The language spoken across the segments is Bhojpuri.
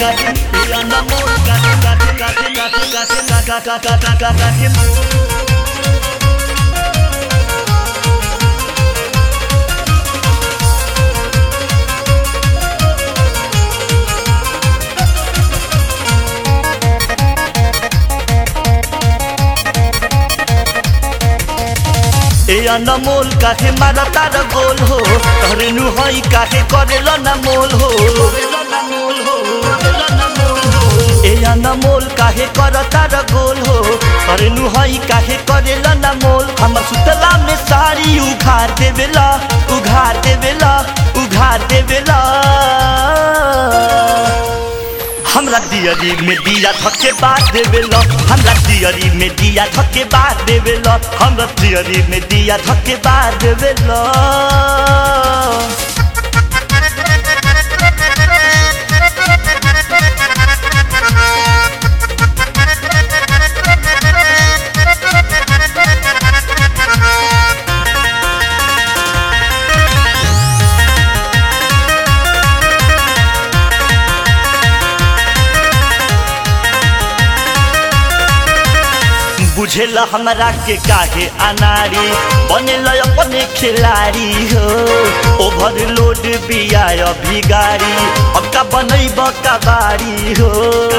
काहे ए अनमोल काहे काहे काहे काहे काहे काहे काहे काहे काहे ए अनमोल काहे मारा तार गोल हो तोहरे नु हई काहे करेला ना मोल हो ए अनमोल काहे कर तार गोल हो तोहरे नु हई काहे करेला ना मोल हमर सुतला में साड़ी उघार देवेला उघार देवेला उघार देवेला हमरा दियरी में दिया धके बार देवेल हमरा दियरी में दिया धके बार देवेल हमरा दियरी में दिया धके बार देवेल बुझेला हमरा के काहे अनारी बनेला अपने खिलाड़ी हो ओवरलोड बिया अभी गाड़ी अब का बनैब कबाड़ी हो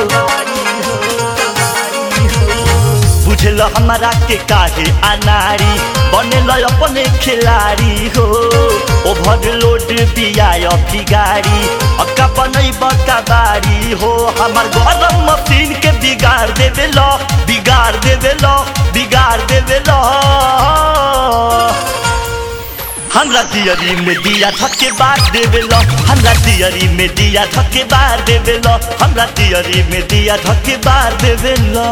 बुझेला हमरा के काहे अनारी बनेला अपने खिलाड़ी हो ओवरलोड बिया अभी गाड़ी अब का बनैब कबाड़ी हो हमर गरम मशीन के बिगाड़ देवेला बिगाड़ देवेला बिगाड़ देवेला हमरा दियरी में दिया धके बार देवेला हमरा दियरी में दिया धके बार देवेला हमरा दियरी में दिया धके बार देवेला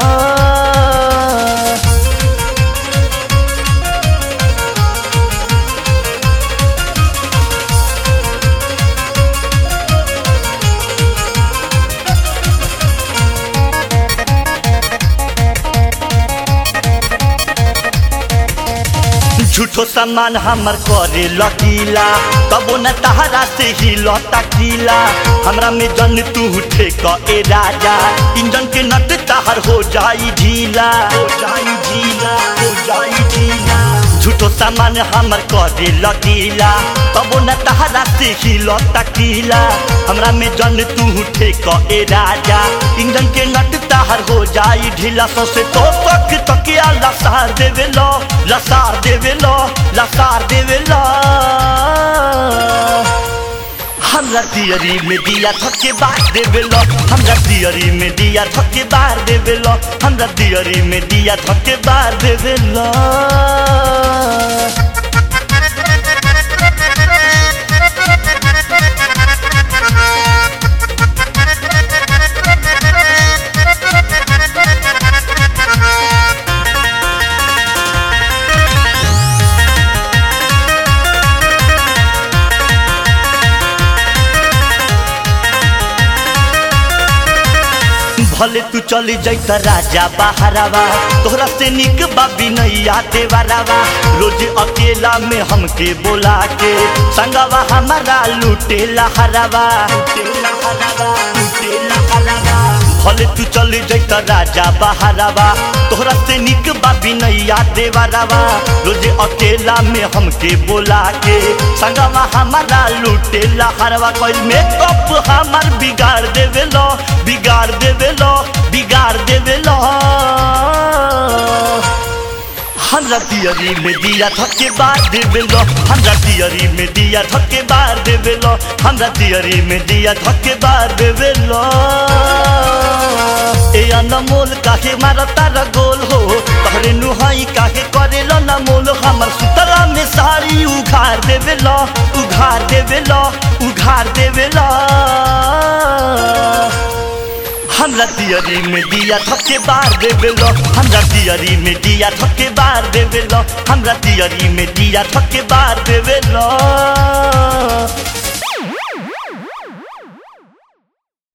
झूठो सामान हमर करे लकीला तबो न तहरा से ही लौटा कीला हमरा में जन तू ठेक ए राजा इंजन के नट तहर हो जाई ढीला हो जाई ढीला हो जाई ढीला झूठो सामान हमर करे लकीला तबो न तहरा से ही लौटा कीला हमरा में जन तू ठेक ए राजा इंजन के नट तहर हो जाई ढीला सो से तो तक तकिया लसार देवे लो लसार देवे लो लसार देवे लो हमरा दियरी में दिया थके बार देवे लो हमरा दियरी में दिया थके बार देवे लो हमरा दियरी में दिया थके बार देवे लो भले तू चली जैत राजा बहरावा तोहरा से निक बाबी नैया देवरावा रोज अकेला में हमके बोला के संगवा हमारा लूटे लहरावा भले तू चली जैत राजा बहरावा तोहरा से निक बाबी नैया देवरावा रोज अकेला में हमके बोला के संगवा हमारा लूटे लहरावा कोई मेकअप हमार बिगाड़ देवे लो बिगाड़ देवे लो बिगाड़ देवे लो हमरा दियरी में दिया धके बार देवे लो हमरा दियरी में दिया धके बार देवे लो हमरा दियरी में दिया धके बार देवे लो ए अनमोल काहे मारता र गोल हो तहरे नुहाई काहे करेलो न मोल हमर सुतला में साड़ी उघार देवे लो उघार देवे लो उघार देवे लो हमरा दियरी में दिया धके बार देवे लो हमरा दियरी में दिया धके बार देवे लो हमरा दियरी में दिया धके बार देवे लो